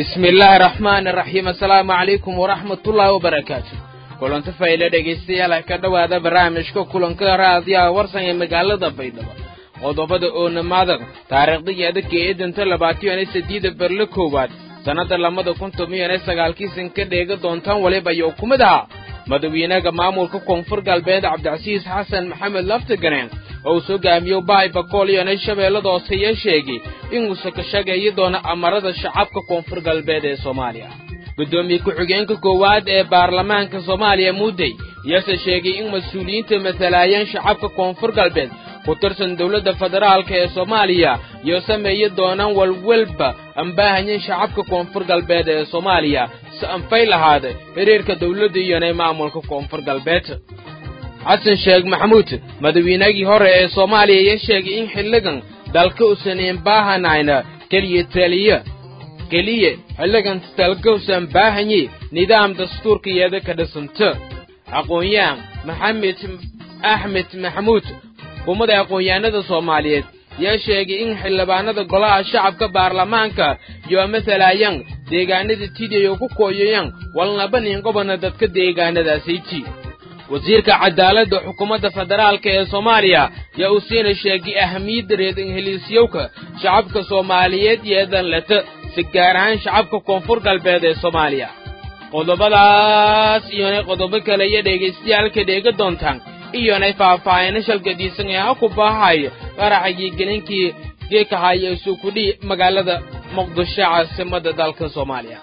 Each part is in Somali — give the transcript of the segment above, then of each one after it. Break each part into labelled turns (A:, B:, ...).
A: bismi illaahi araxmaani araxiim assalaamu calaykum waraxmatullaahi wabarakaatu kulanti fayle dhegaystayaal ka dhowaada barnaamijka kulanka raadiyaha warsan ee magaalada baydhabo qodobada oonamaadada taariikhdageeda keedanta labaatan iyo sideeda berle koowaad sannadda labada kun toban sagaalkiisan ka dheega doontaan waliba ayuu ku mid ahaa madaxweynaha maamulka koonfur galbeed cabdicasiis xasan maxamed laftiganeen oo uu hogaamiyo bahay bakool iyona shabeellada hooseeye sheegay inuusa ka shageeyi doono amarada shacabka koonfur galbeed ee soomaaliya guddoomiye ku-xigeenka koowaad ee baarlamaanka soomaaliya muudey iyase sheegay in mas-uuliyiinta matalaayeen shacabka koonfur galbeed ku tirsan dowladda federaalka ee soomaaliya iyo sameeyi doonaan walwalba ambaahanyin shacabka koonfur galbeed ee soomaaliya si anfay lahaada xiriirka dowladda iyona maamulka koonfur galbeed xasan sheekh maxamuud madaxweynagii hore ee soomaaliya iyo sheegay in xilligan dalka usan imbaahanayn keliya taliya keliya xilligan dalka usan baahanye nidaam dastuurkayeeda ka dhisanta aqoon-yahan maxamed axmed maxamuud hukumada aqoon-yahanada soomaaliyeed yaa sheegay in xildhibaanada golaha shacabka baarlamaanka iyo matalaayaan deegaanada tidiyo ku kooyayaan walnaba ninqobana dadka deegaanadaasayji wasiirka cadaaladda xukuumadda federaalka ee soomaaliya yaa uu siina sheegay ahamiyadda reedinheliisyowka shacabka soomaaliyeed yeedan leta si gaar ahaan shacabka koonfur galbeed ee soomaaliya qodobadaas iyonay qodobo kale iyo dhegaystayaalka dheega doontaan iyonay faahfaahina shalgadiisan ee ha ku baahayo qaraxagii gelinkii geekahaya isukudhi magaalada muqdisho caasimadda dalka soomaaliya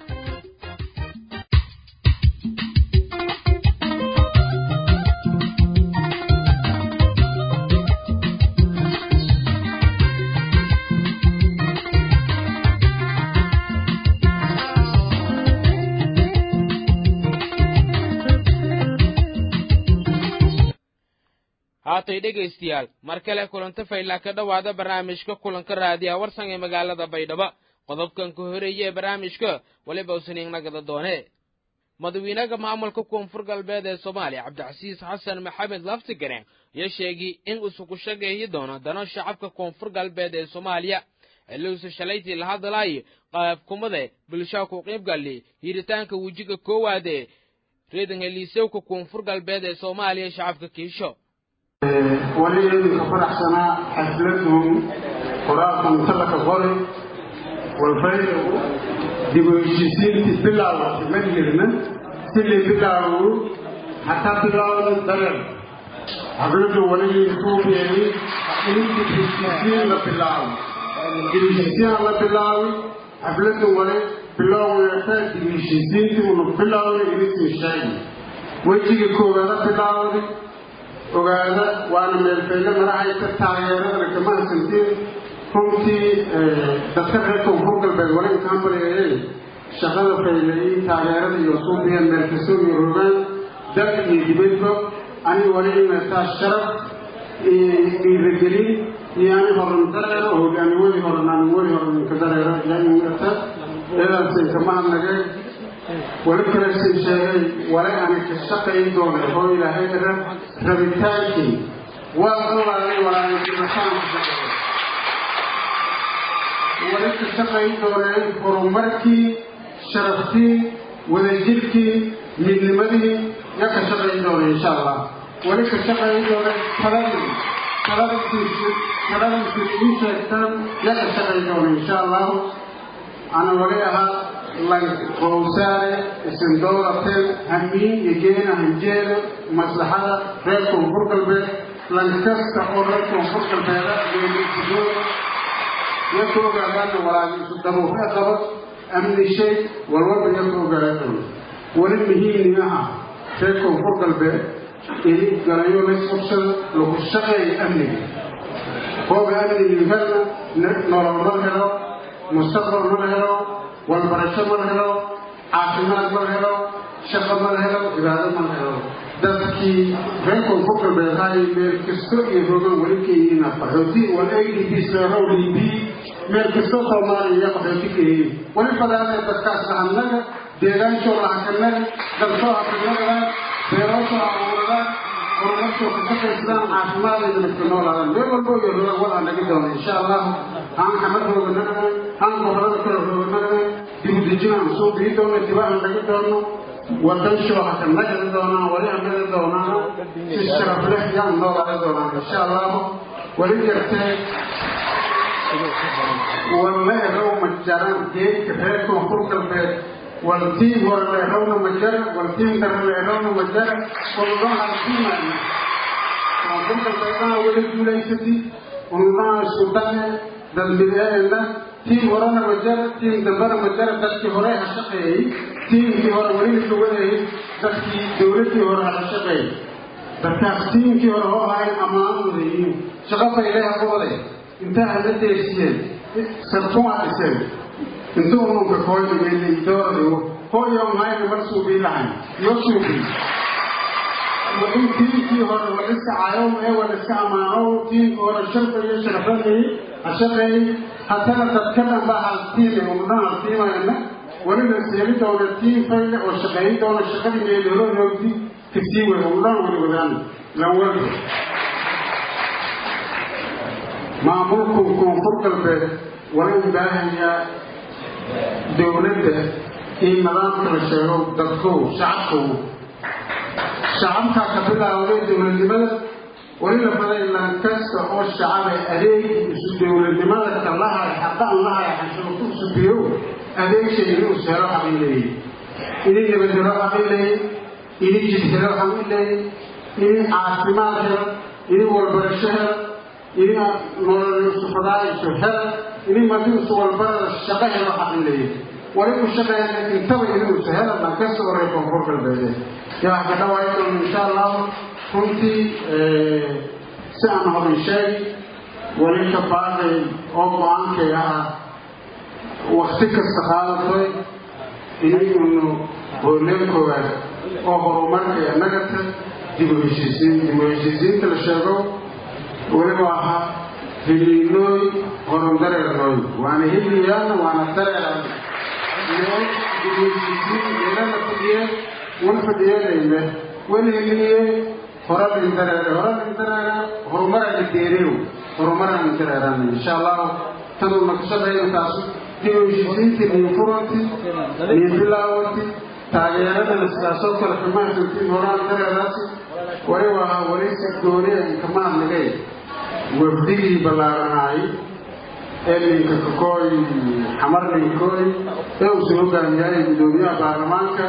A: haatay dhegaystayaal mar kale kulanto faylaa ka dhowaada barnaamijka kulanka raadiya warsan ee magaalada baydhabo qodobkan ka horeeye ee barnaamijka weliba usaniignagada doone madaxweynaha maamulka koonfur galbeed ee soomaaliya cabdicasiis xasan maxamed laftigane ayaa sheegay in uusu ku shageeyi doono dano shacabka koonfur galbeed ee soomaaliya xilliuusa shalaytii la hadlaayo qaabkumade bulshaa ku qiybgali hiritaanka wejiga koowaad ee reedanheliisowka koonfur galbeed ee soomaaliya shacabka kiisho
B: wali idinka faraxsanaa xafladun qoraalkan talaka qori walfaydagu dib u heshiisiintii bilaawatay ma jirna silii bilaawu hataa bilaawda dareer xafladu wali kuugeeyey in dib heshiisiin la bilaawo dib heshiisiin la bilaawi xafladu wali bilowgeeta dib heshiisiintii unu bilaawna inisii sheegi wejiga koowaada bilaawday ogaada waana meelfeyle marahaysa taageerada kama hasantiin runtii dadka reer koonfur galbeed wala inkaan bareeyay shaqada fayleeyey taageerada iyo suubiyan meelkasoo iyo rogaan dalka iyo dibadba ani wali imeetaa sharaf dhiiragelin iyo ani horan dareero hogaani weli horan ani weli horan inka dareero yaa imeeta eedaasay kama hadnageen wali kalesin sheegay wale ani ka shaqayn doona oo ilaahay rabitaankii waa olaalay walaalaimataan wali ka shaqayn dooneen horumarkii sharaftii wadajirkii midnimadii yaa ka shaqayn doona insha allah wali ka shaqayn dooneen taladii taladinkiisi taladinkiis ii sheegtaan yaa ka shaqayn doona insha allahu ana wali ahaa qowsaare isin doorateen hamiin iyo geena hanjeeda maslaxada reer koonfur galbeed lankasta oo reer koonfur galbeeda geenisidoo iyo ka ogaadaana walaagiisu daruufe qaba amni shay walwalba iyo ka ogaadaan weli muhiimnimaha reer koonfur galbeed ini galayo laysqabsada lagu shaqeeya amniga kooga amnigi helna nolol ma helo mustaqbal ma helo walbarasho ma la helo caafimaad ma la helo shaqo ma la helo cibaado ma la helo dadkii reer koonfur galbeed hay meel kasto iyo rogan weli ka yihiin qaxooti wal a d b seerow d b meel kasto soomaaliya iyo qaxooti ka yihiin weli badaanee dadkaas lahannaga deegaanshow lahakanaga dalsoo hakanagadan beerashoo abuuradaan horumarshoo ka shaqaysadaan caafimaadayda dadka noolaadaan meel walbo iyo rogan wal aan naga doona insha allah haan xamad rooganagadan haan gobolada kale rooganagadan dibudejinaan soo bii doono dibaan dhagi doono wadan shoohaka nagadi doonaan wali amadi doonaan si sharaf leh yaan noolaadi doonaan insha allahu wali jirtee walleerow ma jaran geedka reer koonfur galbeed waltiin hore leerowna ma jara waltiin dare leerowna ma jara waludhan haltiimaani koonfur galbeedana weli guulaysati unudhaha isku dane dadmideena tiim horena ma jara tiim dambena ma jara dadkii hore ha shaqeeyey tiimkii hore weli ka wadayay dadkii dowladdii hore ha shaqeeyey dadkaas tiimkii hore oo ahayn ammaan wadayiin shaqo fayleha ku waday intaa hada deesiyeen sartuma dhiseen intuu ununka kooyimelidooradigo hooyo mahayna mar suubii lahayn iyo suubii in tiimkii hore la iska caayow ee wala iska ammaanow tiimkii hore sharfa iyo sharafadii ha shaqeeyey haddana dadka dhan baa haltiime unudhan haltiimayna weliba seeli doona tiim fayle oo shaqeeyi doona shaqadii meeloolodoodii kasii wada unudhan wali wadaan lanwalba maamulku koonfur galbeed wala u baahayaa dowladda in nidaamka la sheego dadkow shacabkow shacabkaa ka bilaawday dowladnimada weli la baday lankasta oo shacabe adeeg isu dowladnimada kalahay xaqan lahay xashuurku subiyow adeegshay inuu sehelo xaqin leeyay ini nabadhelo xaqin leeyay ini jidhelo xaqin leeyay ini caafimaad helo ini walbarasho helo ini nololsufadaaisu hel ini madiisu walbarada shaqo helo xaqin leeyay wali ku shaqeeya intaba inuusa hela lankasta oo reer koonfur galbeede yaa ka dhawaayi doono insha allahu runtii si aan horin sheegi weli ka baaqay oo go-aankay ah wakti kasta qaadatoy inaynu hooleen koowaad oo horumarkay annagata dib u heshiisiin dib u heshiisiinta la sheego weliba ahaa hiliinooy horun dareernooy waana hiliyaana waana dareeran iyo dib u heshiisiin eelana fadhiye wan fadhiyeedayme weli hiliye horadin dareere horadin dareere horumarana deereew horumarana dareeran insha allahu tanuu naqshadayna taasu dib u heshiisiintii niin furanti niin bilaawanti taageeradana sidaasoo kale kamahsantiin horaan dareeraasi waliba ahaa weli si gooniya inkamaadnagay wafdigii ballaaranaay ee ninka kakooy xamar ninkooy ee uu soo hogaamiyay gudoomiyaha baarlamaanka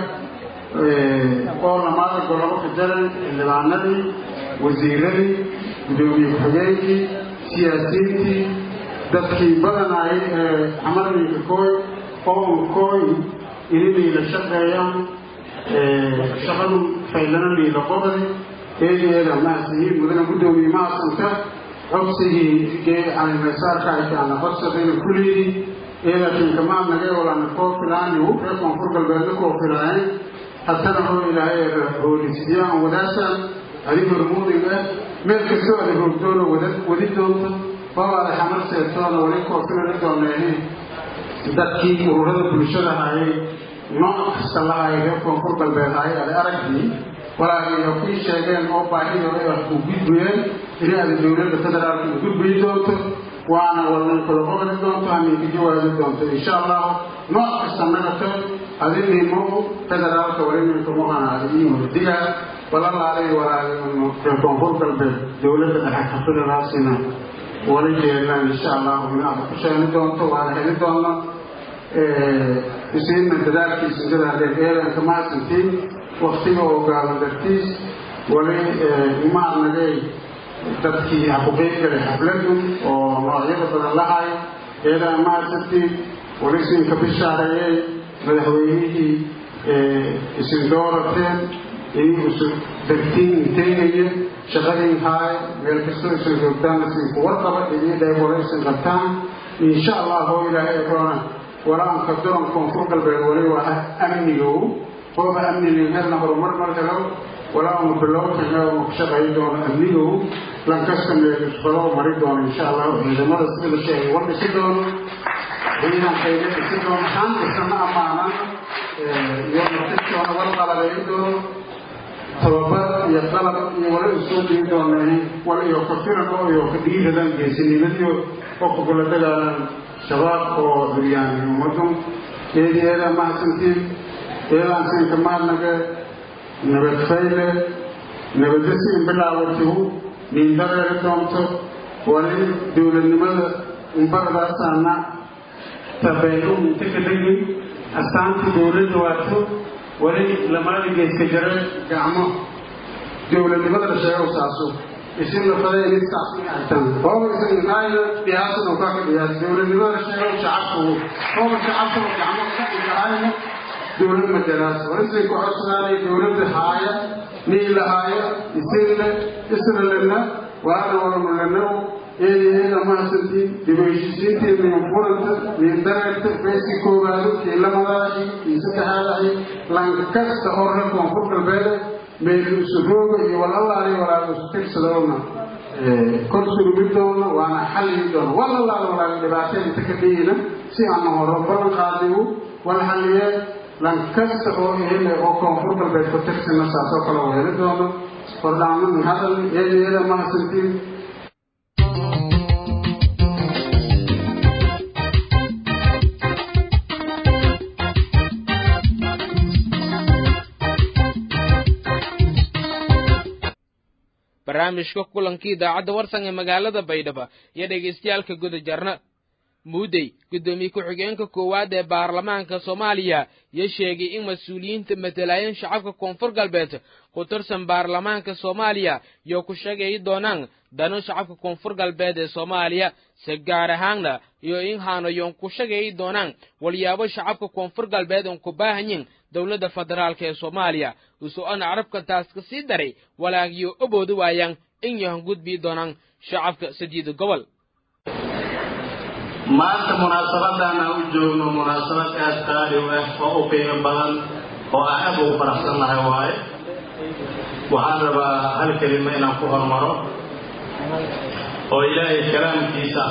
B: oo lamaada golobo ka jaran xildhibaanadii wasiiradii gudoomiye ku-xigeenkii siyaasiyiintii dadkii badanaayay ee xamar ninka kooy oo unkooy ini liila shaqeeyaan shaqadu faylana liila qobadi eedeeda mahasiyiin mudana gudoomiye mahasanta codsigii gee calimesaarka aykaana codsadayna kulliidii eedakin kamaa nagay walana koo filaani reer koonfur galbeedna koo filaayeen haddana hoo ilaahay hoolisiiyaan wadaasaan adi hormuudin ah meel kastoo ada hoogdoona wada wadi doonto babaada xamar seetoona wali koo filani dooneehe dadkii ururada bulshada hayay nooc kasta lahayay reer koonfur galbeed hayay ada aragdii walaagiyo kii sheegeen oo baahidooda wax ku gudbayeen ini ada dowladda federaalka u gudbayi doonto waana walnan kula qobadi doonto haminka jawaabi doonto insha allahu nooc kasta nagato adinimo federaalka walininka muqana adiin wadigaa balalaalay walaaginu reer koonfur galbeed dowladda dhexe ka federaasina wali jeelaan insha allahu in aada ku sheeni doonto waana heli doono isiinna dadaalkiisa gadaadeen eelanka mahadsantiin waktiga oo gaaban dartiis wali imaadnagay dadkii hakuqeyb galay xafladu oo noocyada badan lahay eedaa mahadsantiin wali siinka bishaareeyey madaxweynihii isin doorateen inii isu dartiin inteynaya shaqadiin haay meel kastoo isan joogtaan isin kuwarqaba inii dheebolo isin qabtaan insha allah oo ilaahay eroona walaanka doron koonfur galbeed wali waa amnigow hooba amniga helna horumar mar helo walaanu bilowkana ku shaqayn doono amnigow lankasta meelisfalo mari doono insha allahu ciidamada sida la sheegay war dhisi doono ciidankayna dhisi doono haan dhisana amaanan iyo natistoona war qalabayn doono tababar iyo qalab iyo wala usoo dii doonay wal iyo ka firan oo iyo ka dhiiradaan geesinimadiyo oo kugula dagaalan shabaab oo duryaani ummadun eedeeda mahadsantiin eedaansinka maadnaga nabadfayle nabadasiin bilaawatihu niindareeri doonto wali dowladnimada umbaradaasana tabeelu inta ka dhegin astaantii dowladda waato wali lamaada geeska jare gacmo dowladnimada la sheego saaso isina fada in saastan hooba isan naayna dhiyaasan oo ka dhiyaas dowladnimada la sheego shacabku hooba shacabku gacmo ka dhigahayna dowlad majaraas walisay ku codsanaanay dowladda haaya niila haaya isinle isna lena waana walmaleno eedaheeda mahadsantiin dib u heshiisiintii min furanta min dareerta beesi koowaado kii lamadaahii kii saddexaadahi lankasta oo reer koonfur galbeede meelu isurooga iyo walalaali walaaga isu tirsadoona kor surmidoona waana xalligi doona walalaali walaaga dhibaatada inta ka dhigina si aana horo balan qaadigu wal xalliyee lankasta oo ehele oo koonfur galbeed ku tirsana saasoo kale weeli doono hordhaaman hadal eedaheeda mahadsantiin
A: barnaamijka kulankii idaacadda warsan ee magaalada baydhabo iyo dhegaystayaalka guda jarna muudey guddoomiye ku-xigeenka koowaad ee baarlamaanka soomaaliya iyo sheegay in mas-uuliyiinta matalaayeen shacabka koonfur galbeed ku tirsan baarlamaanka soomaaliya iyo ku sheegayi doonaan dano shacabka koonfur galbeed ee soomaaliya si gaar ahaanna iyo in haanayoon ku sheegayi doonaan walyaabo shacabka koonfur galbeed oon ku baahanyin dowladda federaalk ee soomaaliya uso-ana carabka taas ka sii daray walaagiyo oboodi waayaan in yahan gudbii doonaan shacabka sadiida gobol
C: maanta munaasabadan aan u joogno munaasabad aad qaali u ah oo u qiimo badan oo aan aad ugu faraxsannahay waaye waxaan rabaa hal kelima inaan ku hormaro oo ilaahay kalaamkiisa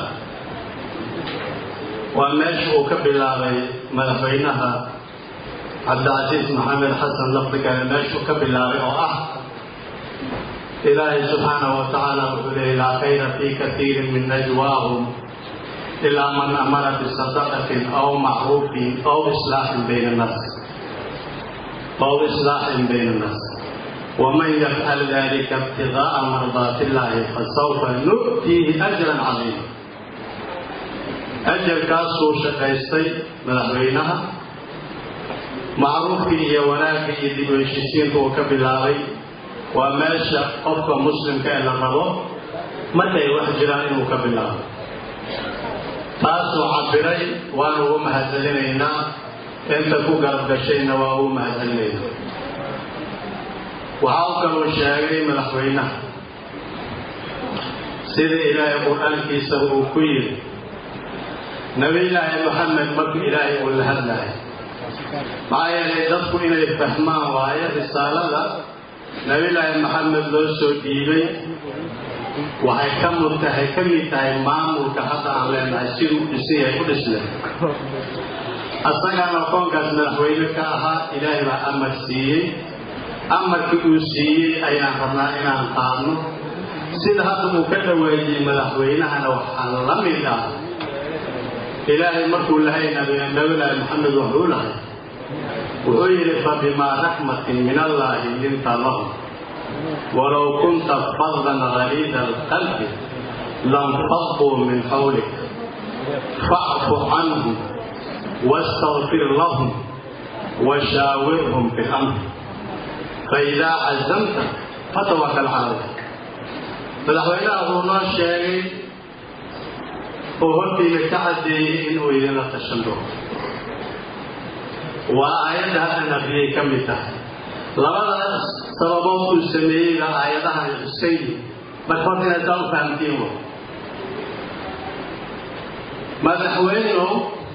C: waa meesha uu ka bilaabay madaxweynaha cabdicasiis maxamed xasan lafdigale meeshuu ka bilaabay oo ah ilaahay subxaanahu wa tacaala wuxuu leeyay laa khayra fii katiirin min najwaahum ilaa man amara bisadaqatin aw macruufin aw islaaxin bayna annaas aw islaaxin bayna annaas waman yafcal dalika ibtigaaa mardaati illahi fasawfa nu'tiihi ajran cadiima ajarkaasuu shaqaystay madaxweynaha macruufkii iyo wanaagga iyo dib u heshiisiinka uu ka bilaabay waa meesha qofka muslimka ee la rabo markay wax jiraan inuu ka bilaabo taasuu cabiray waanu ugu mahadcelinaynaa inta ku garab gashayna waa ugu mahadcelinaynaa waxa u kaluu sheegay madaxweynaha sida ilaahay qur-aankiisa uu ku yidhi nabiyulaahi maxamed markuu ilaahay uu la hadlahay maxaa yeelay dadku inay fahmaan waayo risaalada nabiyulaahi maxamed loo soo dhiibay waxay ka mud tahay ka mid tahay maamulka hadda aan leenahay siduu u dhisan yahay u dhisnay asagaana koonkaas madaxweyne ka ahaa ilaahay baa amar siiyey amarkii uu siiyey ayaan rabnaa inaan qaadno sida hadda uu ka dhawaajiyey madaxweynahana waxaa la mid ah ilaahay markuu lahay nabiyulaahi maxamed wuxuu lahay wuxuu yidhi fabimaa raxmatin min allaahi linta lahum walow kunta fadlan galiida alqalbi lanfaduu min xawlik facfu canhum wastakfir lahum washaawirhum fi lamr faidaa cazamta fatawakal cala allah madaxweynaha wuxuu noo sheegay oo hortiina ka caddeeyey inuu idinla tashan doono waa aayadda haddan aqriyay ka mid tahay labadaas sababood uu sameeyeyba aayadahan xusayn marka horta inaad saa u fahamtiin wa madaxweynuhu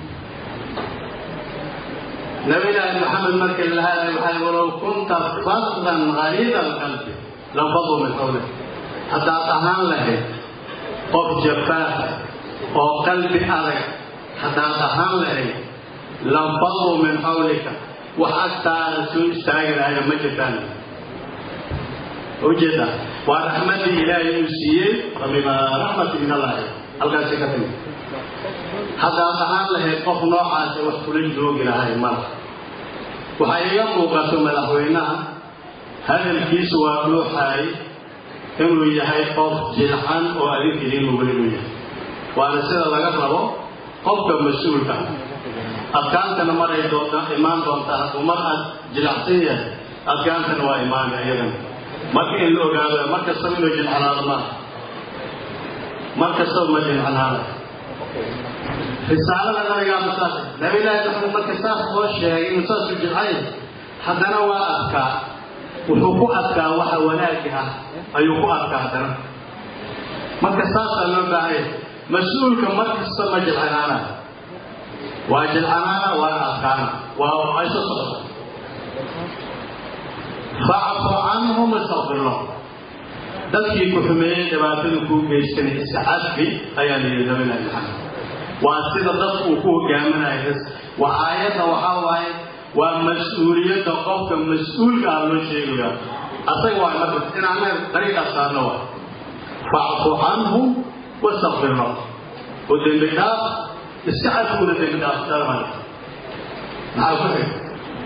C: nabiyulaahi maxamed markii la hadlay waxay walow kunta fadlan galiida alqalbi lanfaduu min xawlik haddaad ahaan lahayd qof jafaaf oo qalbi adag haddaad ahaan lahayd lanfaduu min xawlika wax agtaada soo istaagi lahayna ma jirtaan ujeeda waa raxmadii ilaahay uu siiyey fabimaa raxmati min allahi halkaasi ka timid haddaad ahaan lahayd qof noocaasa wax kula joogi lahay mala waxaa iga muuqato madaxweynaha hadalkiisu waa dhuuxaay inuu yahay qof jilcan oo adinka idiin mugaligu yahay waana sida laga rabo qofka mas-uulka adkaantana maray doonta imaan doontaa hadduu mar aad jilacsan yahay adkaantana waa imaanay iyadana marka in la ogaado mar kastaba inuu jilcanaado maaha mar kastaba ma jilcanaada risaalada nabigaa masaas nabilaahi maxamed marka saas loo sheegay inuu saasuu jilcay haddana waa adkaa wuxuu ku adkaa waxa wanaagi ah ayuu ku adkaa haddana marka saasaa loo baahanya mas-uulka mar kasta ma jilcanaana waa jilcanaana waana adkaana waa ayso socota facfu canhum istaqfir lahum dadkii ku xumeeyey dhibaatada kuu geystanay iska cadfi ayaa la yidhi nabilahi maxamed waa sida dadku uu ku hogaaminayo waa aayadda waxaa waaye waa mas-uuliyadda qofka mas-uulka ah loo sheegaya asaga waa marka inaana dariiqaas saarno waa facfu canhum wastaqfir lahum oo dembi dhaaf iska cadkuna dembi dhaaf dhalmaya maxaa ku xig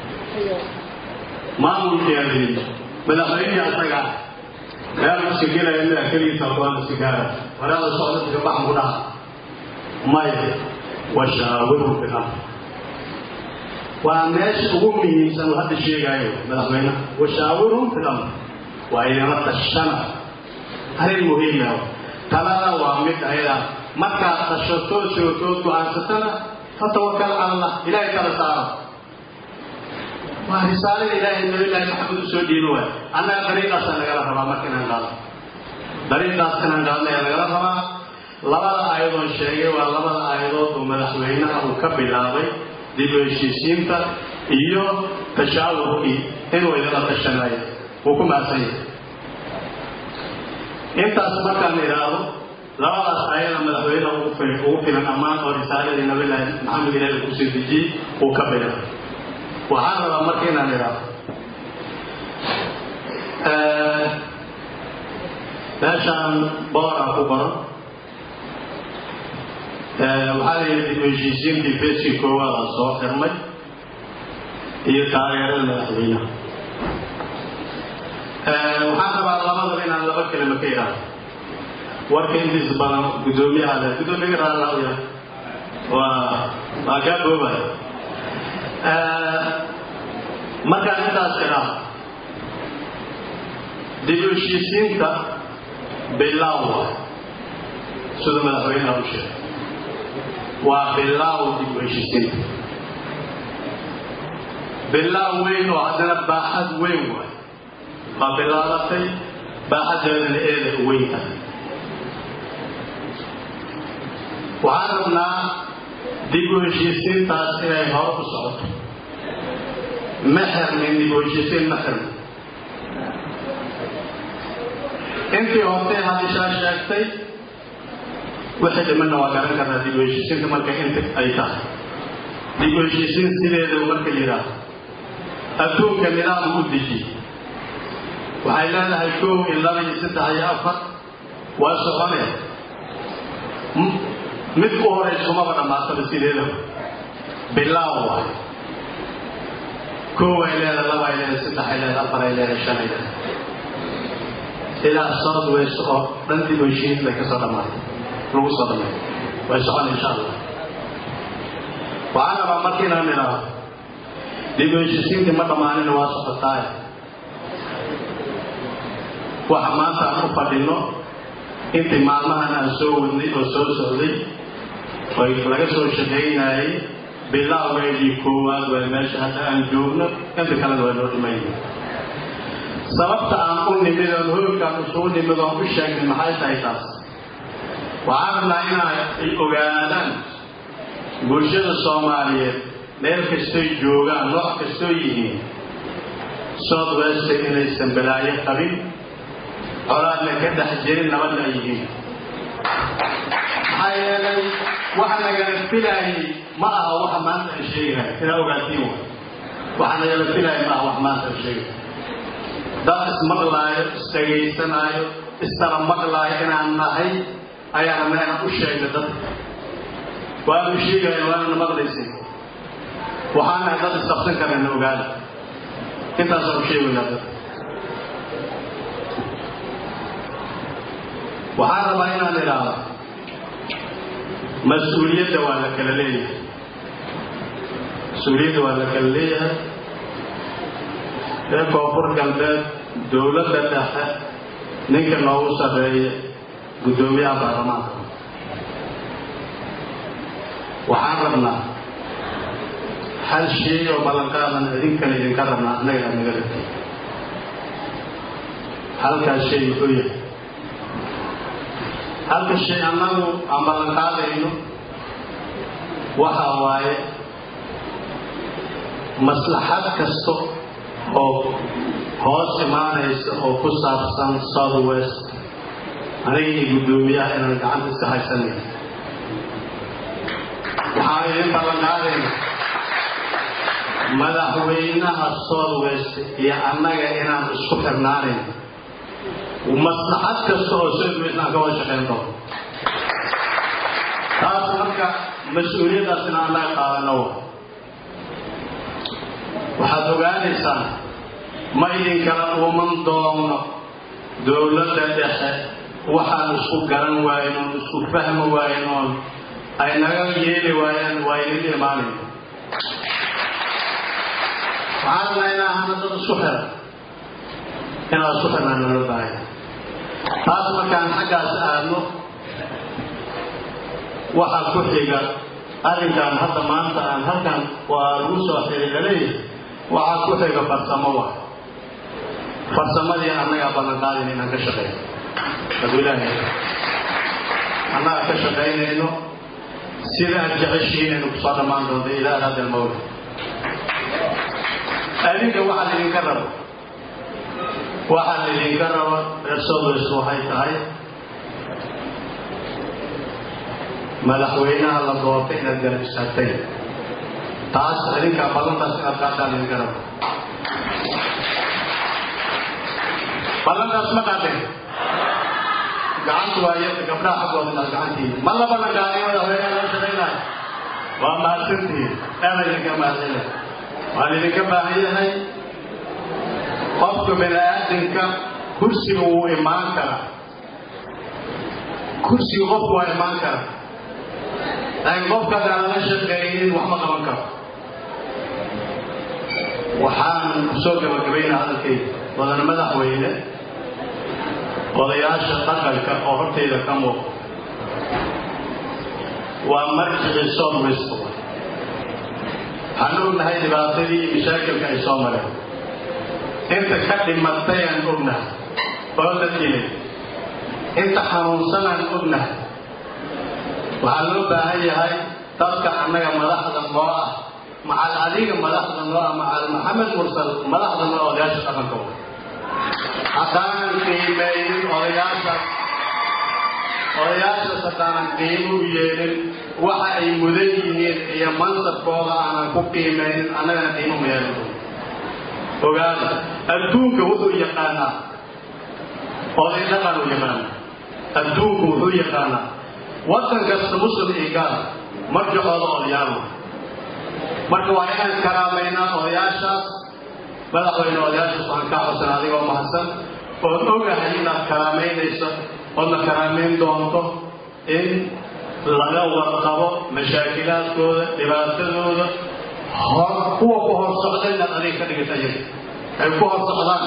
C: maamulkiyaa layidhi madaxweynihii asaga ah meel iska gelaya mida keligiisa kuwaan iska gaara walaada socda iska baxan ku dhaha maya washaawiru fi amr waa meesha ugu muhiimsan uu hadda sheegaayo madaxweynaha washaawirum fi amr waa idinla tashana arrin muhiima talada waa mid ayada markaad tashatoo sootood go-aansatana fatawakal cala allah ilaahay kala saaro waa risaalada ilaahay nabilaahi maxamed u soo dhiibi waay annaga dariiqaasaa nagala rabaa marka inaan qaado dariiqaas inaan qaadna ayaa nagala rabaa labada aayadoon sheegay waa labada aayadood uu madaxweynaha uu ka bilaabay dib u heshiisiinta iyo tashaawurkii inuu idinla tashanayo wuu ku mahadsan yahay intaas markaan idhaahdo labadaas aayada madaxweynaha ugu filan ammaan oo risaaladii nabilaahi maxamed ilaahi kusoo dejiyey uu ka bilaabay waxaan rabaa marka inaan idhaahdo meeshaan booraan ku qoran waxaa la yidhi dib u heshiisiintii feeskii koowaada soo xirmay iyo taageerada madaxweynaha waxaan rabaa labadaba inaan laba kelima ka idhaahdo warka intiisa badan guddoomiyaha le guddoomiyaga raallaya waa waa kaa boobaya markaan intaas idhaahdo dib u heshiisiinta bilaaw waay sida madaxweynaha u sheegay waa bilaaw dib u heshiisiinta bilaaw weyn oo haddana baaxad weyn waay waa bilaabatay baaxaddeedana eeda u weyn tahay waxaan rabnaa dib u heshiisiintaas inay hore u socoto ma xirmin dib u heshiisiin ma xirmin intii hortay hadishaa sheegtay wixii dhimanna waa garan karnaa dib u heshiisiinta marka inta ay tahay dib u heshiisiin sideeda marka yidhaahdo adduunka nidaam u deji waxay leedahay kow iyo laba iyo saddex iyo afar waa soconee mid ku horaysa umaba dhammaataba sideedaba bilaaw waay kow ay leedahay laba ay leedahay saddex ay leedahay afar ay leedahay shan ay leedahay ilaa south west oo dhan dib u heshiis bay kasoo dhammaatay lagu soo dhameeyo way socon insha allah waxaan rabaa marka inaan idhaahdo dib u heshiisiintii ma dhammaanina waa socotaay waxa maanta aan u fadhino intii maalmahan aan soo wadnay oo soo socday oy laga soo shaqaynayay bilaawgeedii koowaad waa meesha hadda aan joogno inta kalena waa loo dhimayna sababta aan u nimid oon hoolkaan isugu nimid oon u sheegnay maxay tahay taas waxaan rabnaa inay ogaadaan bulshada soomaaliyeed meel kastoy joogaan nooc kastoo yihiin south west inaysan balaayo qabin colaadna ka dhex jirin nabadna ay yihiin maxaa yeelay waxa nagala filaayay ma aha waxa maanta aan sheegahay inaa ogaatiin wa waxa nagala filaayay ma aha wax maanta aan sheegahay dad ismaqlaayo isdhagaysanaayo istala maqlaayo inaan nahay ayaan rabnaa inaan u sheegna dadka waanu sheegaya waanana maqlaysay waxaan nahay dad isqabsan karana ogaada intaasaan u sheegaynaa dadka waxaan rabaa inaan idhaahdo mas-uuliyadda waa la kala leeyahay mas-uuliyadda waa la kala leeyahay ee koonfur galbeed dowladda dhexe ninka noogu sarreeya guddoomiyaha baarlamaanka waxaan rabnaa hal shay oo ballanqaadan idinkana idinka rabnaa annaga aad naga rabtay halkaas shay muxuu yahay halka shay annagu aan ballanqaadayno waxa waaye maslaxad kasta oo hoos imaanaysa oo ku saabsan south west aniga iyo guddoomiyaha inaan gacanta iska haysanay waxaan idin ballanqaadayna madaxweynaha south west iyo annaga inaan isku xirnaanayn maslaxad kasta oo south west aan ka wada shaqayn doono taas marka mas-uuliyaddaasina annaga qaadano waxaad ogaanaysaan ma idinkala uuman doono dowladda dhexe waxaan isku garan waaynoon isku fahmi waaynoon ay naga yeeli waayaan waa idin imaanayn waxaan rabnaa inaa ahana dad isku xiran inaad isku xirnaan nala baahaya taas markaan xaggaas aadno waxaa ku xiga arrinkan hadda maanta aan halkan waa lagu soo xiriiranay waxaa ku xiga farsamo wa farsamadii annagaa ballanqaadin inaan ka shaqeyno hadduu ilaahay annaga ka shaqaynayno sida aad jeceshihiin inaynu kusoo dhammaan doonto ilaa araada almawla adinka waxaa laydinka rabo waxaa laydinka rabo reer southwest waxay tahay madaxweynaha la doortay inaad garab istaagtay taas adinkaa ballantaas inaad qaataan laydinka rabo ballantaas ma qaateen gacantu waa iyada gabdhaha xaggooda inaad gacantiina ma la ballanqaaday madaxweynaha loo shaqaynayo waa mahadsantihiin aada idinka mahadcelina waan idinka baahan yahay qofka bini aadamka kursiga wuu imaan karaa kursiga qofku waa imaan karaa laakiin qofka haddaan lala shaqeeynin wax ma qaban karo waxaan kusoo gabagabaynaa hadalkayda wadana madaxweyne odayaasha dhaqanka oo hortayda ka muuqda waa marjicii southwest waxaan ognahay dhibaatadii iyo mashaakilka ay soo mareen inta ka dhimatayaan ognahay oo la dilay inta xanuunsanaan ognahay waxaa loo baahan yahay dadka annaga madaxda noo ah macal adiga madaxda noo ah macal maxamed mursal madaxda noo ah odayaasha dhaqanka haddaanan qiimeynin odayaashaas odayaashaas haddaanan qiimo u yeelin waxa ay mudan yihiin iyo mansabkooda aanan ku qiimeynin annagana qiimo ma yeelin ogaada adduunka wuxuu yaqaanaa oday dhaqan u yaqaana adduunku wuxuu yaqaanaa waddan kasta muslim iyo gaal marjacooda odayaal marka waa inaan karaamaynaa odayaashaas madaxweyne odayaashaas waxaan kaa codsan adigoo mahadsan ood ogahay inaad karaamaynayso oodna karaamayn doonto in laga warqabo mashaakilaadkooda dhibaatadooda hor kuwa ku hor socda inaad adig ka dhigata iyaga ay ku hor socdaan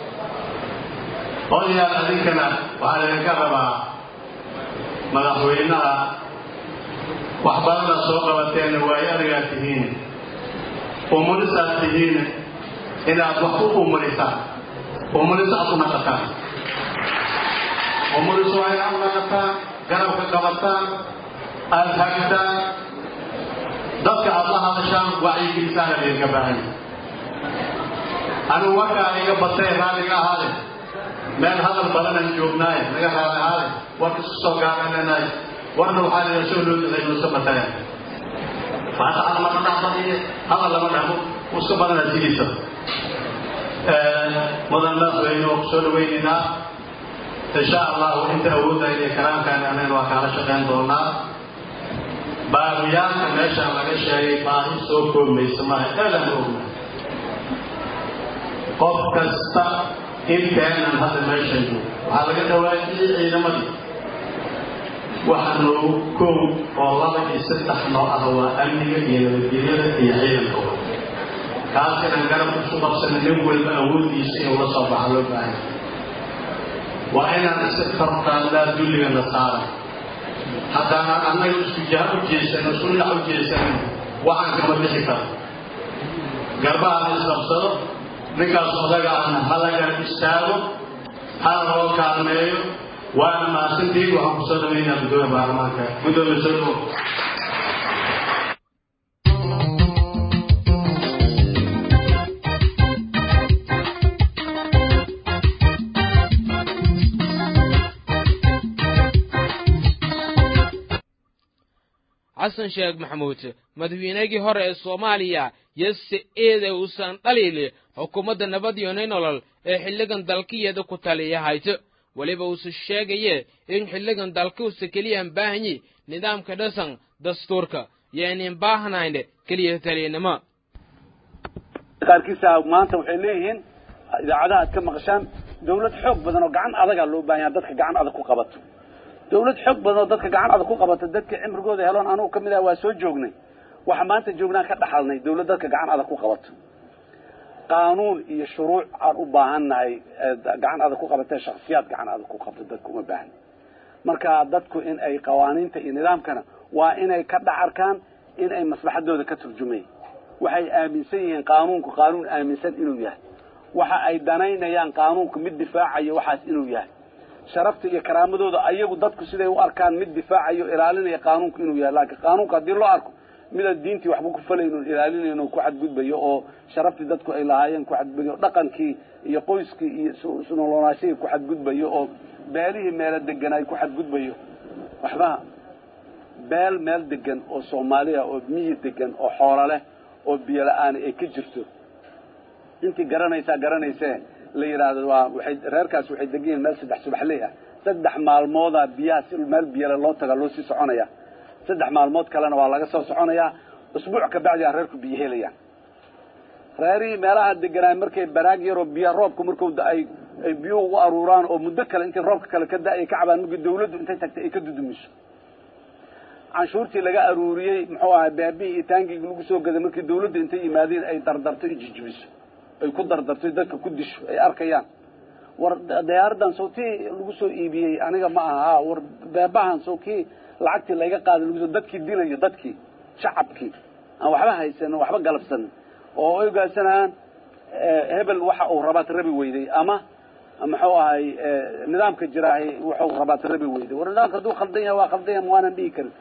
C: odayaal adinkana waxaa laydinka rabaa madaxweynaha wax badana soo qabateena waayo adigaad tihiin umulisaad tihiin inaad wax u umulisaan umulis aad u naqataan umulis waa inaad u naqataan garabka qabataan aada hagtaan dadka aad la hadashaan wacyigelisaana laydinka baahanya anigu markaa iga batay raalliga ahaade meel hadal badanaan joognaaye naga raali ahaade warka isku soo gaabananaay warna waxaa laydin soo loo daday nuusa bataya faataxa lama dhahbadiyo hadal lama dhahbo uska badanaa sidiisa mudan madaxweyne oo kusoo dhawaynaynaa insha allahu inta awooddayn iyo karaamkaan anagana waa kaala shaqayn doonaa baahiyaalka meeshaan laga sheegay baahi soo koobmaysa maaha aadan ogna qof kasta inteenan hadda meeshan joog waxaa laga dhawaajiyey ciidamadii waxa noogu koow oo laba iyo saddex noo ah waa amniga iyo nabadgelyada iyo ciidanka kaas inaan garab isu qabsana nin walba awooddiisa inuu la soo baxa loo baahan waa inaan iska farqaandaa dulligana saara haddaanaan annaga isku jaha u jeesano isku dhinac u jeesanin waxaan kama bixi karo garbaha la isqabsado ninkaas odaga ahna hala garab istaago hala loo kaalmeeyo waana mahadsantiin waxaan kusoo dhaweynaa guddoomiya baarlamaanka guddoomiya soo dhawo
A: xasan sheekh maxamuud madaxweynegii hore ee soomaaliya yose eede uusan dhaliili xukuumadda nabad iyo nolol ee xilligan dalkiyeeda ku taliya hayto weliba uuse sheegaye in xilligan dalkuusa keliyaan baahanyi nidaamka dhasan dastuurka yaynan baahnayn keliya taliyanimo
D: qaarkiisa maanta waxay leeyihiin idaacadaha aad ka maqashaan dawlad xoog badan oo gacan adagaa loo baahan yaha dadka gacan adag ku qabato dawlad xoog badan oo dadka gacan adag ku qabata dadka cimrigooda heloon anugu ka mid ah waa soo joognay waxa maanta joognaan ka dhaxalnay dawlad dadka gacan adag ku qabato qaanuun iyo shuruuc aan u baahannahay gacan adag ku qabatee shaksiyaad gacan adag ku qabto dadka uma baahna marka dadku in ay qawaaniinta iyo nidaamkana waa inay ka dhacarkaan in ay maslaxadooda ka turjumayn waxay aaminsan yihiin qaanuunku qaanuun aaminsan inuu yahay waxa ay danaynayaan qaanuunku mid difaacayo waxaas inuu yahay sharafta iyo karaamadooda ayagu dadku siday u arkaan mid difaacayo ilaalinaya qaanuunku inuu yahay laakiin qaanuunka haddii loo arko midaan diintii waxba ku falaynon ilaalinayno ku xadgudbayo oo sharaftii dadku ay lahaayeen ku xadgudbayo dhaqankii iyo qoyskii iyo isnoloonaashihii ku xadgudbayo oo beelihii meelo degan ay ku xadgudbayo waxba beel meel degan oo soomaaliya oo miyi degan oo xoolo leh oo biyo la-aani ay ka jirto intii garanaysaa garanaysee la yidhaahdo waa waxay reerkaas waxay degan yihiin meel saddex subaxley ah saddex maalmoodaa biyaha si meel biyale loo taga loo sii soconaya saddex maalmood kalena waa laga soo soconayaa usbuuc ka bacdi a reerku biyo helayaan reerihii meelaha deganaay markay baraag yaroo biya roobku marku ay ay biyuhu u aruuraan oo muddo kale intii roobka kale ka da-ay ka cabaan markii dawladdu intay tagtay ay ka dudumiso canshuurtii laga aruuriyey muxuu ahay beebihii iyo taangigii lagu soo gaday markii dawladdu intay yimaadeen ay dardarto i jijibiso ay ku dardarto dadka ku disho ay arkayaan war dayaaraddan sow tii lagu soo iibiyey aniga ma aha war beebahan sow kii lacagtii layga qaaday lagu soo dadkii dilayo dadkii shacabkii aan waxba haysanin waxba galabsanin oo ay ogaansanayaan hebel waxa uu rabaad rabi weyday ama muxuu ahay nidaamka jiraahay wuxuu rabaad rabi weyday war nidaamka hadduu khaldan yahay waa khaldan yahay waanan dhihi karin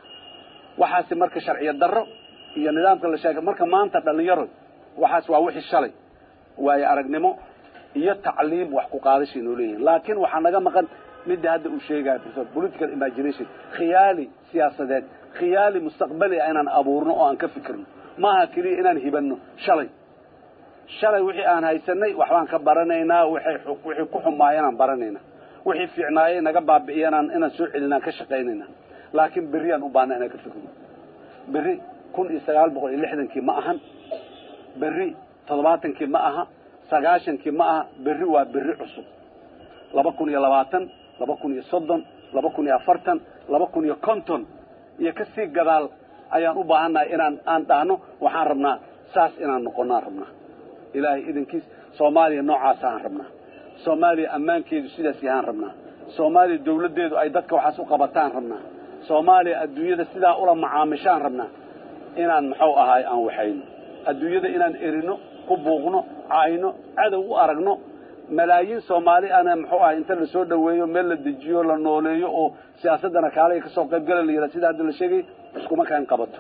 D: waxaasi marka sharciyo darro iyo nidaamka la sheegay marka maanta dhalinyaro waxaas waa wixii shalay waayo aragnimo iyo tacliim wax ku qaadashay noo leeyihin laakiin waxaa naga maqan midda hadda uu sheegaya professor political imagination khiyaali siyaasadeed khiyaali mustaqbali ah inaan abuurno oo aan ka fikirno maaha keliya inaan hibanno shalay shalay wixii aan haysanay waxbaan ka baranaynaa waxay wixii ku xumaayeen baranaynaa wixii fiicnaayay naga baabi'iyanaan inaan soo celinaan ka shaqaynaynaa laakiin berri aan u baahna inaan ka fikirno berri kun iyo sagaal boqol iyo lixdankii ma ahan berri toddobaatankii ma aha sagaashankii ma aha berri waa berri cusub laba kun iyo labaatan laba kun iyo soddon laba kun iyo afartan laba kun iyo konton iyo kasii gadaal ayaan u baahannahay inaan aan dhahno waxaan rabnaa saas inaan noqonnaan rabnaa ilaahay idankiis soomaaliya noocaasaan rabnaa soomaaliya ammaankeedu sidaas yahaan rabnaa soomaaliya dawladdeedu ay dadka waxaas u qabataan rabnaa soomaaliya adduunyada sidaa ula macaamishaan rabnaa inaan muxuu ahaay aan waxayno adduunyada inaan erino ku buuqno cayno cadow u aragno malaayiin soomaali ana muxuu ahay inta la soo dhoweeyo meel la dejiyo la nooleeyo oo siyaasaddana kaalaga ka soo qayb gala la yidhaha sida hadda la sheegay iskuma kaan qabato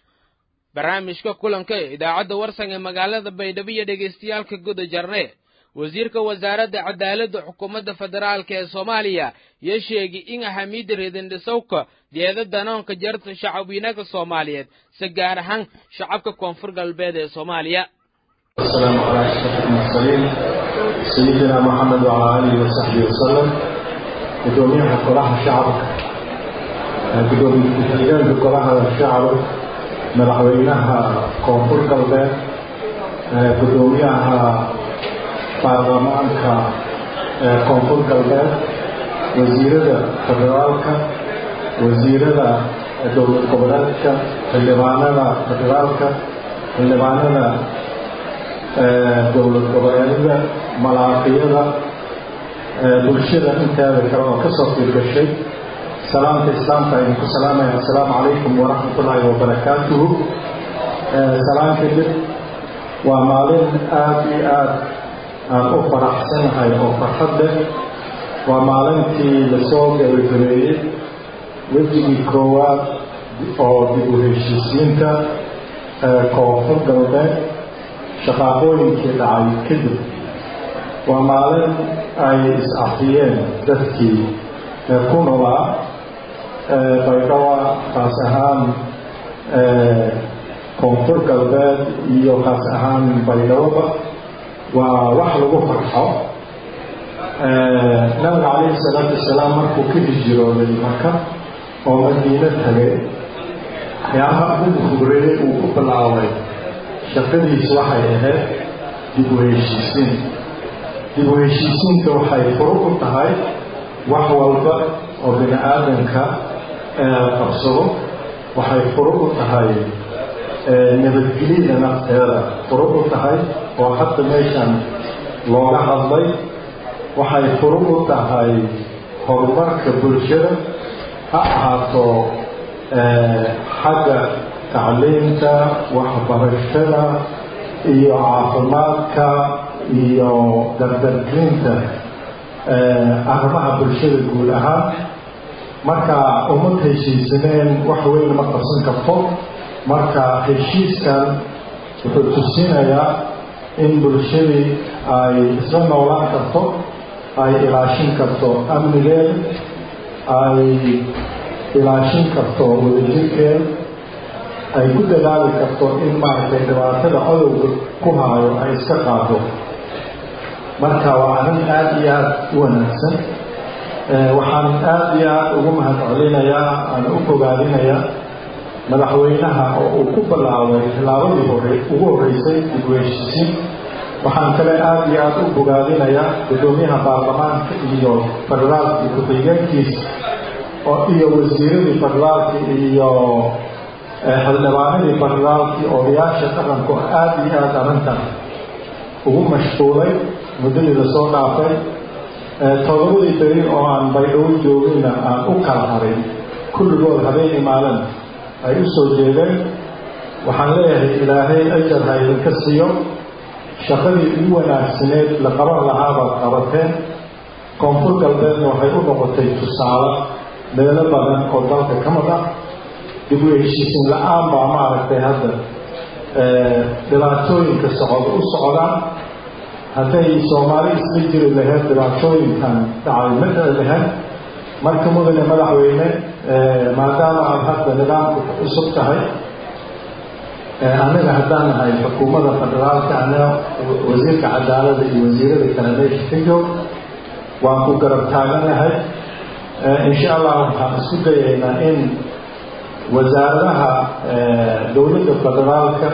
A: barnaamijka kulanka idaacadda warsan ee magaalada baydhabo iyo dhegaystayaalka guda jarne wasiirka wasaaradda cadaaladda xukuumadda federaalka ee soomaaliya yo sheegay in ahamiyadda reedandhisowka deeda danoonka jarta shacabweynaha soomaaliyeed si gaar ahaan shacabka koonfur galbeed ee soomaaliya
E: السلام على أشرف المرسلين سيدنا محمد وعلى آله وصحبه وسلم قدوميها كلها شعب قدوميها كلها الشعب مدحوينها كونفور قلبين قدوميها baarlamaanka koonfur galbeed wasiirada federaalka wasiirada dowlad goboleedka xildhibaanada federaalka xildhibaanada dowlad goboleedyada malaaqiyada bulshada inteeda kale oo kasoo fiirgashay salaamta islaamka aynu ku salaamaya assalaamu calaykum waraxmat ullaahi wabarakaatuhu salaan kadib waa maalin aada iyo aada aan u faraxsanahay oo farxad leh waa maalintii lasoo gabagabeeyey wejigii koowaad oo dib u heshiisiinta koonfur galbeed shaqaaqooyinkii dhacay kadib waa maalin ay is-afiyeen dadkii ku nolaa baydhawa kaas ahaan koonfur galbeed iyo kaas ahaan baydhawaba waa wax lagu farxo nabiga calayhi salaatu wasalaam markuu ka hijirooday maka oo madiino tagay waxyaabaha ugu horeeyey uu ku bilaabay shaqadiis waxay ahayd dib u heshiisiin dib u heshiisiinta waxay furu u tahay wax walba oo bini aadamka qabsado waxay furu u tahay nabadgelyada nafteeda furu u tahay oo hadda meeshan looga hadlay waxay furu u tahay horumarka bulshada ha ahaato xagga tacliinta waxbarashada iyo caafimaadka iyo dardargelinta arrimaha bulshada guud ahaan marka umad heshiisaneen wax weyn ma qabsan karto marka heshiiskan wuxuu tusinayaa in bulshadii ay isla noolaan karto ay ilaashin karto amnigeeda ay ilaashin karto wadajirkeeda ay ku dadaali karto in maaragtay dhibaatada codowga ku haayo ay iska qaado marka waa arrin aada iyo aada u wanaagsan waxaan aada iyo aada ugu mahad celinayaa aan u bogaadinayaa madaxweynaha oo uu ku bilaabay tilaabadii hore ugu horreysay dib u heshiisiin waxaan kale aada iyo aada u bogaadinayaa guddoomiyaha baarlamaanka iyo federaalka iyo ku-xigeenkiisa oo iyo wasiiradii federaalka iyo xildhibaanadii federaalkii odayaasha dhaqanku aada iyo aada arrintan ugu mashquulay muddadii lasoo dhaafay todobadii beri oo aan baydhabo joogayna aan u kala harin kulligood habeenii maalin ay u soo jeedeen waxaan leeyahay ilaahay ajar ha idinka siiyo shaqadii ugu wanaagsaneed la qaban lahaabaad qabateen koonfur galbeedna waxay u noqotay tusaale meelo badan oo dalka ka mid ah dib u heshiisin la-aan baa maaragtay hadda dhibaatooyinka socod u socdaan hadday soomaali isla jiri lahayd dhibaatooyinkan dhacay ma dhici lahayd marka mudane madaxweyne maadaama aad hadda nidaamku cusub tahay annaga haddaan nahay xukuumadda federaalka anaga wasiirka cadaalada iyo wasiirada kale meesha ka joog waan ku garab taaganahay insha allah waxaan isku dayaynaa in wasaaradaha dowladda federaalka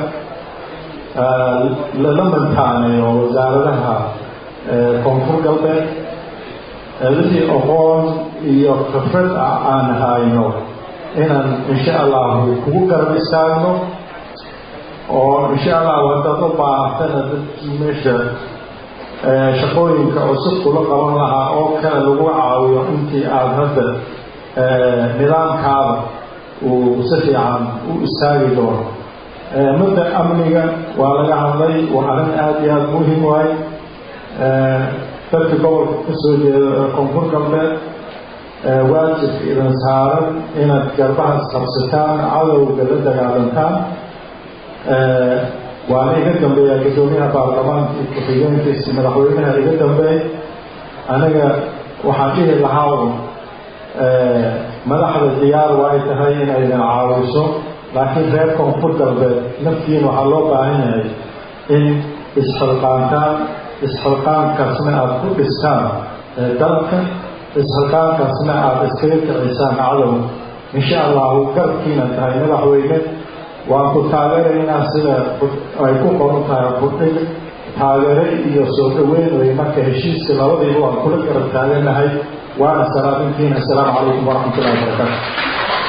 E: lala mantaaneeyo wasaaradaha koonfur galbeed wixii aqoon iyo khibrad ah aan hayno inaan insha allahu kugu garab istaagno oo insha allahu haddaad u baahatana dadkii meesha shaqooyinka cusub kula qaban lahaa oo kale lagu caawiyo intii aada hadda nidaamkaada uu si fiican u istaagi doono mudda amniga waa laga hadlay waa arrin aada iyo aada muhim waay dadka gobolka ka soo jeeda koonfur galbeed waajibka idin saaran inaad garbaha isqabsataan cadowga la dagaalantaan waana iga dambeeya guddoomiyaha baarlamaanka iyo ku-xigeenkiisi madaxweynaha iga dambeey aniga waxaan dhihi lahaa un madaxda diyaar waa ay tahay inaydan caawiso laakiin reer koonfur galbeed naftiina waxaa loo baahan yahay in isxilqaantaan isxilqaankaasna aada ku dhistaan dalka isxilqaankaasna aada iskaga kicisaan cadow insha allahu garabkiina tahay madaxweyne waan ku taageeraynaa sida ay ku qoran tahay budhig taageere iyo soo dhaweyn wey marka heshiiska labadiiba waan kula garab taaganahay waana salaadintiina assalaamu calaykum waraxmat ullahi wabarakaatu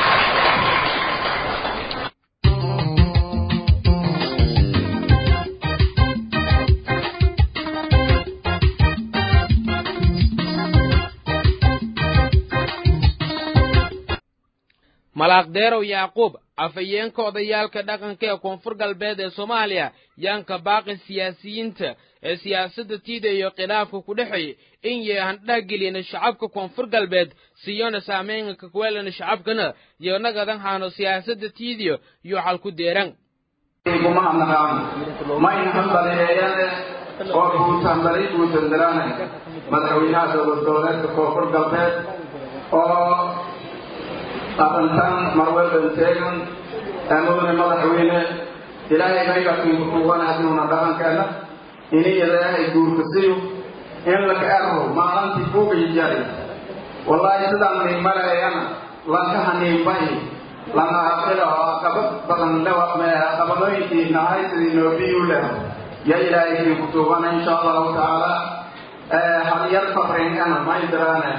A: malaaqdeerow yacquub afhayeenka odayaalka dhaqanka ee koonfur galbeed ee soomaaliya yaanka baaqi siyaasiyiinta ee siyaasadda tiida iyo khilaafka ku dhexeeya in yahandhageliyana shacabka koonfur galbeed siyona saameynka kuweelana shacabkana iyo nagadan haano siyaasadda tiidiyo iyo xal ku deeran
F: kuma naqaan mayna hambaliyeeyane oo guutanbali guutandaraane madaxweynaha dowlad goboleedka koonfur galbeed oo arrintan marwelban teegan amoodne madaxweyne ilaahay maygakiinku kuugan hadnuuna dhaqankeena ini ilaahay guurkasiyo in laka erro maalintii kuugay jari wallaahi sidaan nin maleeyana lankaha niinbay lana aqila oo aqabad badan aqabadooyinkii nahay sidii noobiyu leh ya ilaahay kiinku tuugana insha allahu tacaala halyar fafringana may diraane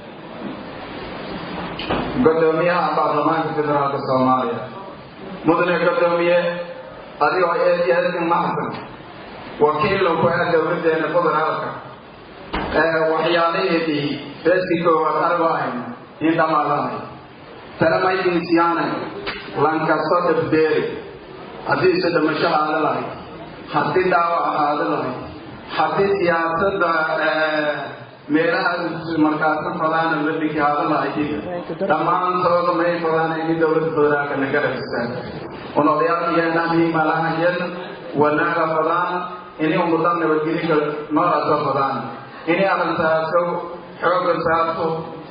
F: gudoomiyaha baarlamaanka federaalka soomaaliya mudane gudoomiye adigoo eedyadin mahadsan wakiilow ku ah dowladeena federaalka waxyaalaheedii beeskii koowaad arbahayn in dhamaadanay talamaydinsiyaanay lankasto dhabdeeri haddiise dhimasho aada lahayd haddii dhaawac aada lahayd haddii siyaasadda meelaha markaasna fadaana la dhigi haada lahayd dhammaantooda may fadaana ini dowladda federaalka na garab istaago un odayaalkiyeenahii malahayen wanaaga fadaan ini umudan nabadgelinka noolaasoo fadaan ini arrintaaso xooga saarto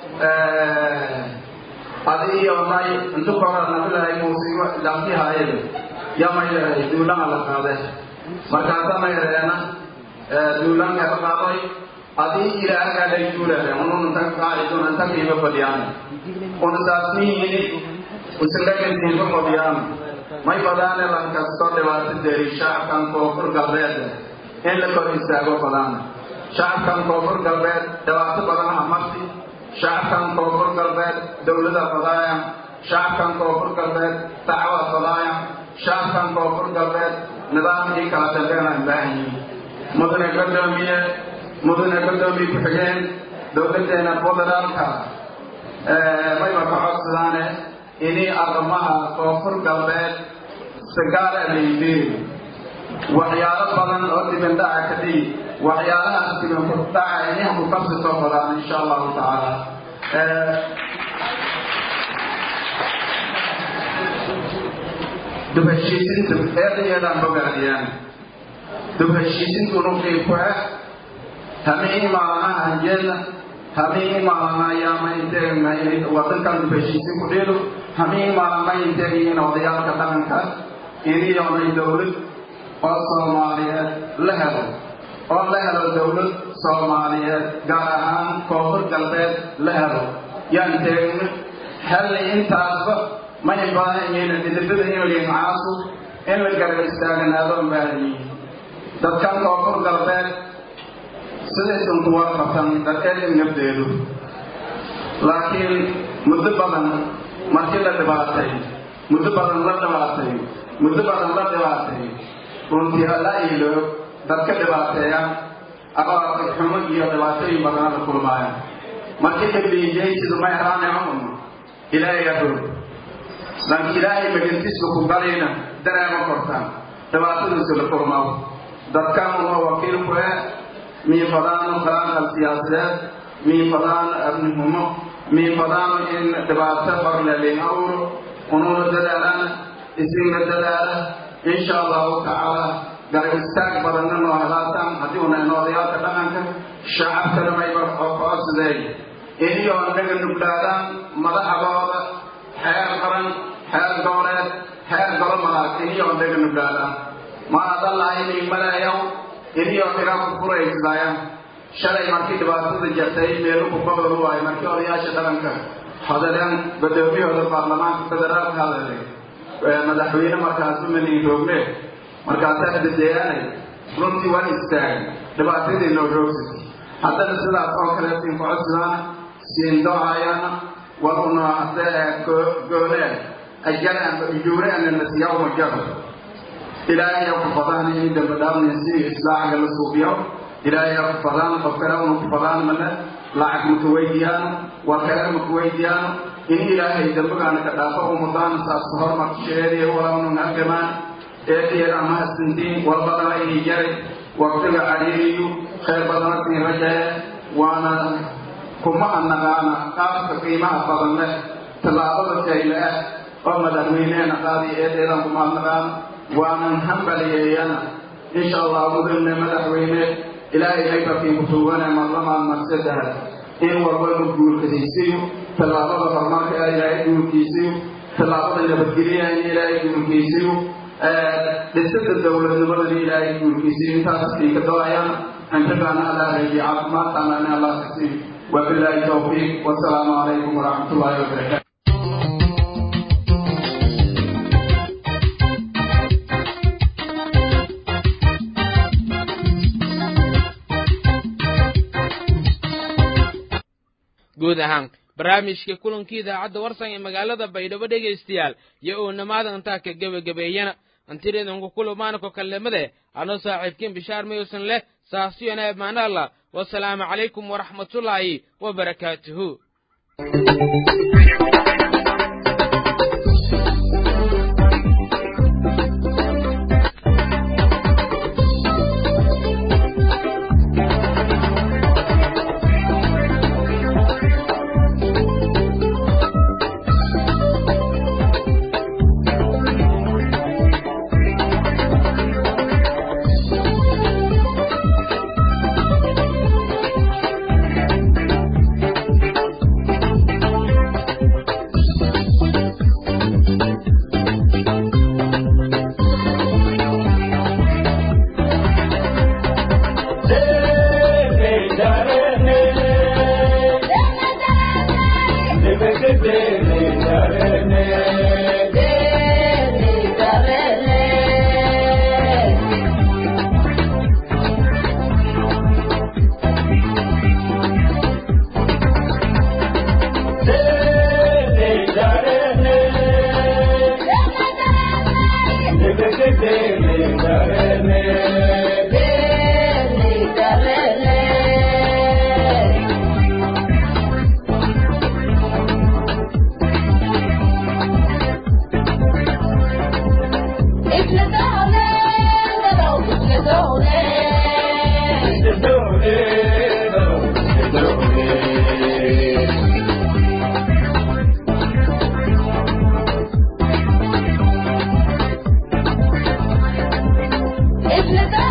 F: adi iyo may intu kora nabilahay muusigo laftihaayada yamaylahay duulaha la qaade markaasa mayreena duulanka la qaaday adii ilaahagaadhay duulahe unun inta qaacidun inta kiiba fadhiyaan un saasmihini usindagantiinka fadhiyaan may badaane lankasto dhibaato deri shacabkan koonfur galbeed in la kor istaago badaan shacabkan koonfur galbeed dhibaato badan hamarti shacabkan koonfur galbeed dowlada fadaaya shacabkan koonfur galbeed dacwa fadaaya shacabkan koonfur galbeed nidaamkii kala dambeynaan baahan yihin mudane gudoomiye mudane gudoomiye ku-xigeen dowladeena federaalka mayba ka codsadaane ini arrimaha koonfur galbeed sagaal alaydiin waxyaalo badan oo dibindhaca ka dhigi waxyaalahaas dibindhaca inaha ku kabsitoo badaan insha allahu tacaala dub heshiisinta eedayeedaan bogaadiyaan dub heshiisintu nuqii ku ah hamii maalamaha hanjeedna hamii maalama ayaama inteegna wadankan dub heshiisin ku dhiilo hamii maalama inteegayiin odayaalka dhaqanka iniyoonay dowlad oo soomaaliyeed la helo oo la helo dowlad soomaaliyeed gaar ahaan koonfur galbeed la helo yaan teegna halli intaasba may baahan yihiin dhidibada inliin caasu in la garab istaaganaado baahan yihiin dadkan koonfur galbeed sidaysan ku warqabtan dadkeedin nafdeedu laakiin muddo badan markii la dhibaatay muddo badan la dhibaatay muddo badan la dhibaatay runtii alla iilo dadka dhibaateeya abaartay xumo iyo dhibaatooyin badana la kulmaaya markii dhabiijaysidu may haraane cumum ilaahay adoog laakiin ilaahay magantiisba ku galayna dareema kortaan dhibaatadiisu la kulmao dadkan uma wakiil ku eh mii fadaano khilaafal siyaasadeed mii fadaano abnihumo mii fadaano in dhibaato barlalin awro ununa dadaalaan isinna dadaala insha allahu tacaala garab istaag badanna noo helaataan haddii una oodayaalka dhaqanka shacabkana mayba codsadeen iniyoo naga nuglaadaan madaxdooda xeer qaran xeer goboleed xeer golo malaag iniyoo naga nuglaadaan ma adan lahaynay maleeyaw iniyoo dhiga ku furaysdaya shalay markii dhibaatada jirtay meelu ku gobol waayo markii odayaasha dhaqanka hadaleen gudoomiyahooda baarlamaanka federaalka hadalay madaxweyne markaasu mani roogne markaasaa dadeeyaanay runtii waan istaagay dhibaatadii noo roogsatay haddana sidaas oo kale siin ku codsadaan siin doocayana war una hadee goonee ajalaan juureanana siyawma jaro ilaahay ku fadaan in dambe dhaafnin si islaaxga la suubiyo ilaahay ku fadaan qof kale una ku fadaan male lacag maka weydiyaano war kale maka weydiyaano in ilaahay dambigaana ka dhaafo umadaana saas hormarsheediy walawnun halgamaan eedeeda ama hasantiin walbadana inay jaray waqtiga cariiriyu khayr badana siin rajaye waana kuma annaqaana qaabka qiimaha badan leh tallaabada kayle ah oo madaxweyneena qaadiyo eedeedan kuma annaqaana waanan hambaliyeeyana insha allah mudane madaxweyne ilaahay haybarkiin ku tuugane marlamaan marsadaha in walbaba guulkasiisiyo tallaabada horumarka ah ilaahay guulkiisiyo tallaabada nabadgelyaha in ilaahay guulkiisiyo dhisada dowladnimadana ilaahay guulkiisiyo intaas ay ka doonayaan cimrigaana allah reejiy caafimaadkaana in allah kasiiyo wabilaahi tawfiiq wasalaamu calaykum waraxmat ullahi wabarakaatu
A: guud ahaan barnaamijka kulankii idaacadda warsan ee magaalada baydhabo dhegaystayaal iyo uu namaadan intaa ka gebagabeeyana antireedanku kulumaanako kallemade anoo saaxiibkiin bishaar mayuusan leh saasiyona amaana allah wasalaamu calaykum waraxmatullaahi wa barakaatuhu
G: It's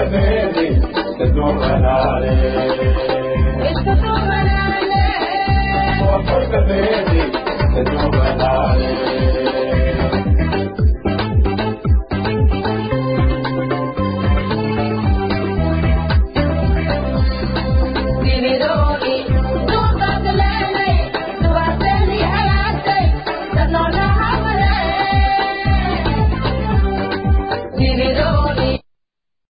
G: Vividor